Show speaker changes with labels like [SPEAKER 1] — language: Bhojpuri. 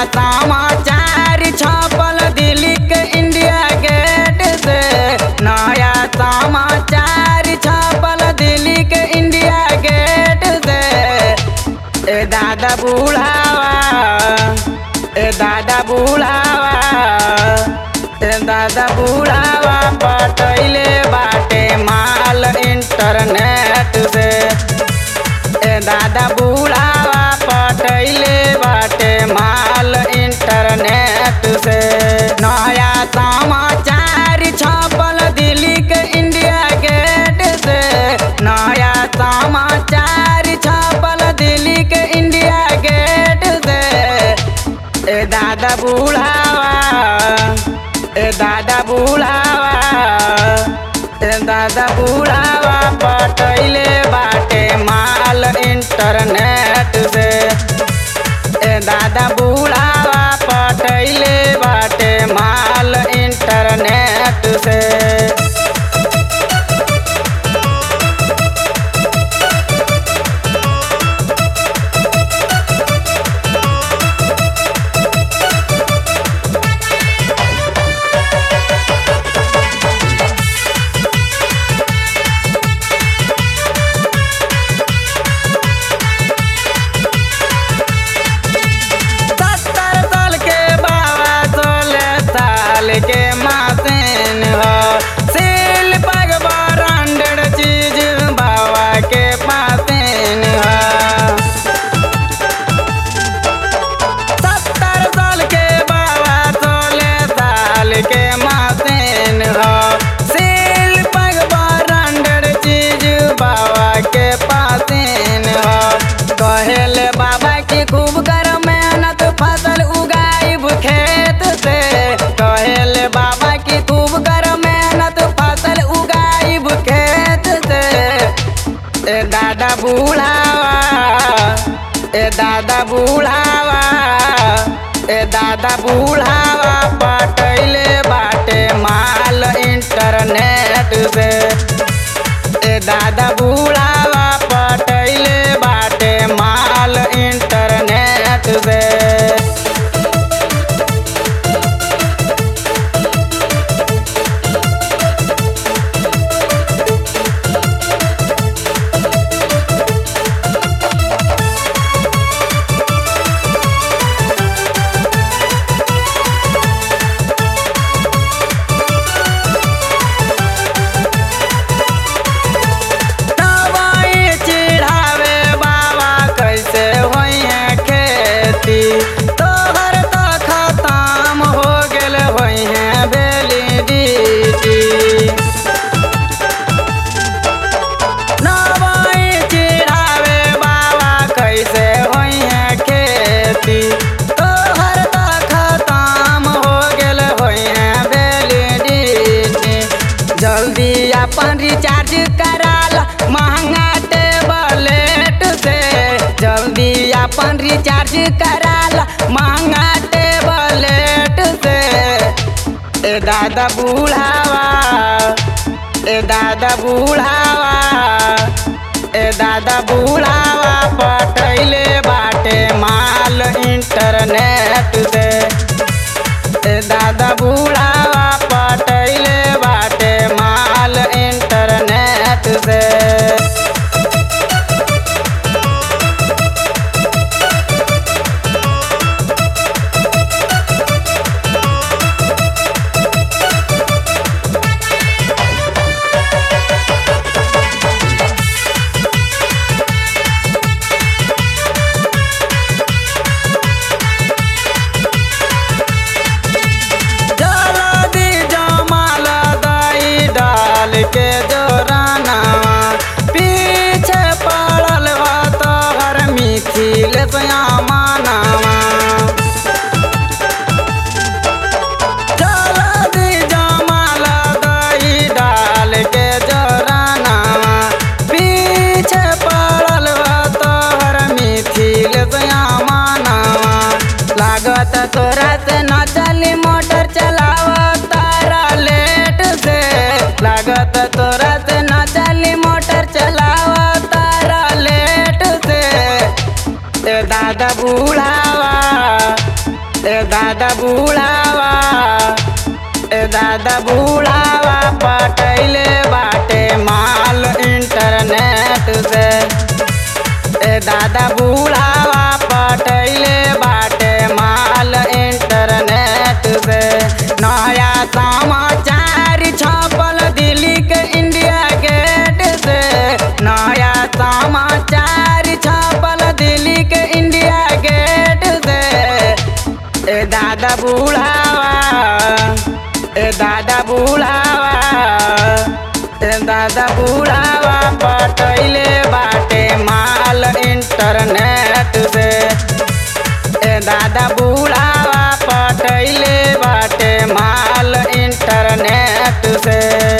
[SPEAKER 1] समाचार छपल दिल्ली के इंडिया गेट से नया समाचार छपल दिल्ली के इंडिया गेट से ए दादा बुढ़ावा ए दादा बुढ़ावा ए दादा बुढ़ावा पटैले बाटे माल इंटरनेट से ए दादा बुढ़ावा पटैले बाटे माल इंटरनेट से नया समाचार छपल दिल्ली के इंडिया गेट से नया समाचार छपल दिल्ली के इंडिया गेट से ए दादा बुढ़ावा ए दादा बुढ़ावा ए दादा बुढ़ावा पटैले बाटे माल इंटरनेट से ए दादा बुढ़ावा पटैले बाटे माल इंटरनेट से सत्तर साल के बाबा सोलह साल के मासिन हो सिल पग ब्रांडेड चीज बाबा के पासिन हो सत्तर साल के बाबा सोलह साल के मासिन हो सिल पग ब्रांडेड चीज बाबा के पासिन हो कहेले बाबा की खूब कर मेहनत फसल उगाइब खेत से कहेले बाबा की खूब कर मेहनत फसल उगाइब खेत से ए दादा बुढ़ावा ए दादा बुढ़ावा ए दादा बुढ़ावा पटैले बाटे माल इंटरनेट से ए दादा बुढ़ावा पटैले बाटे माल इंटरनेट से दवाई चिढ़ावे बाबा कैसे होई है खेती तोहर तो खत्म हो गेल होई है वैलिडिटी दवाई चिढ़ावे बाबा कैसे होई है खेती तोहर तो खत्म हो गेल होई है वैलिडिटी जल्दी अपन रिचार्ज कराला महंगा टेबलेट से जल्दी अपन रिचार्ज कराला महंगा टेबलेट से ए दादा बुढ़ावा ए दादा बुढ़ावा ए दादा बुढ़ावा पटैले बाटे माल इंटरनेट से ए दादा बुढ़ावा पटैले बाटे माल इंटरनेट से जल्दी जमाल दई डाल के जोरानावा पीछे पड़ल बा तोहर मिथिल मानावा जल्दी जमाल दई डाल के जोरानावा पीछे पड़ल बा तोहर मिथिल मानावा लागत तोरा से न चली मोटर चलाव तारा लेट से लागत तोरा से न चली मोटर चलाव तारा लेट से ए दादा बुढ़ावा ए दादा बूढ़ावा ए दादा बूढ़ावा पटैले बाटे माल इंटरनेट से ए दादा बूढ़ावा पटैले बाटे माल इंटरनेट से नया समाचार छपल दिल्ली के इंडिया गेट से नया समाचार छपल दिल्ली के इंडिया गेट से ए दादा बूढ़ावा ए दादा बूढ़ावा ए दादा बूढ़ावा पटैले बाटे माल इंटरनेट से ए दादा बूढ़ावा पटैले बाटे माल इंटरनेट से